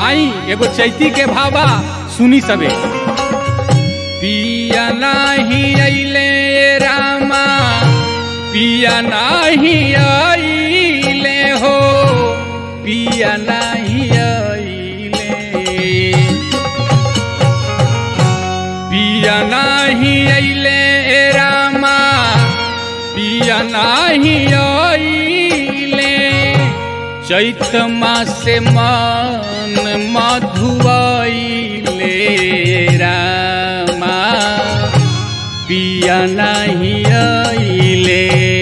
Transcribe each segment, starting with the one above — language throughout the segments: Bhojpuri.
आई एगो चैती के भावा सुनी सबे पिया नाही अइले रामा पिया नाही अइले हो पिया नाही अइले पिया नाही अइले रामा पिया नाही अइले चैत मासे मन मधुआइले रामा पिया नाही अइले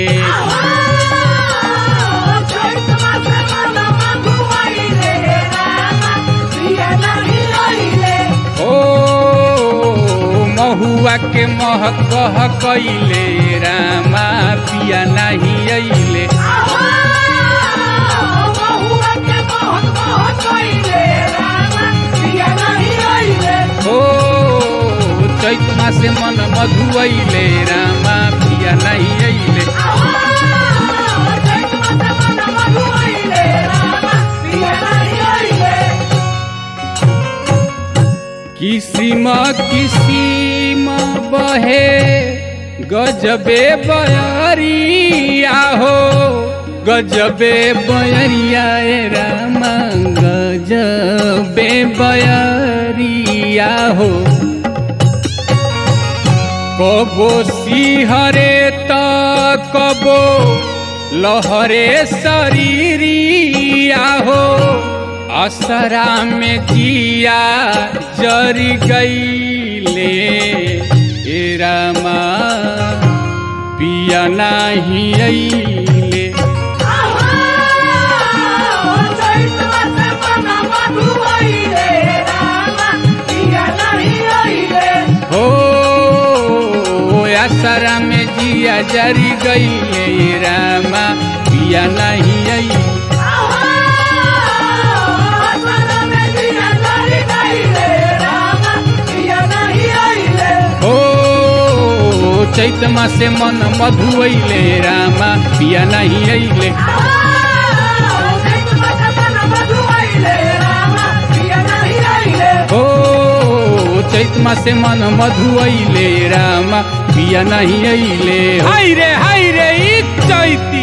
ओ महुआ के महक कह कैले रामा पिया नाही अइले ओ चैत मासे मन मधुआइले रामा पिया नाही अइले किसिम किसिम बहे गजबे बयरिया हो गजबे बयरिया ए रामा गजबे बयरिया हो कबो सिहरे त कबो लहरे शरीरिया हो असरा में जिया जरी गईले ए रामा पिया नाही अइले हो असरा में जिया जरी गईले ए रामा पिया नाही अइले ओ चैत मासे मन मधुअइले रामा पिया नाही अइले ओ चैत मासे मन मधुअइले रामा पिया नाही अइले हाय रे हाय रे ई चैती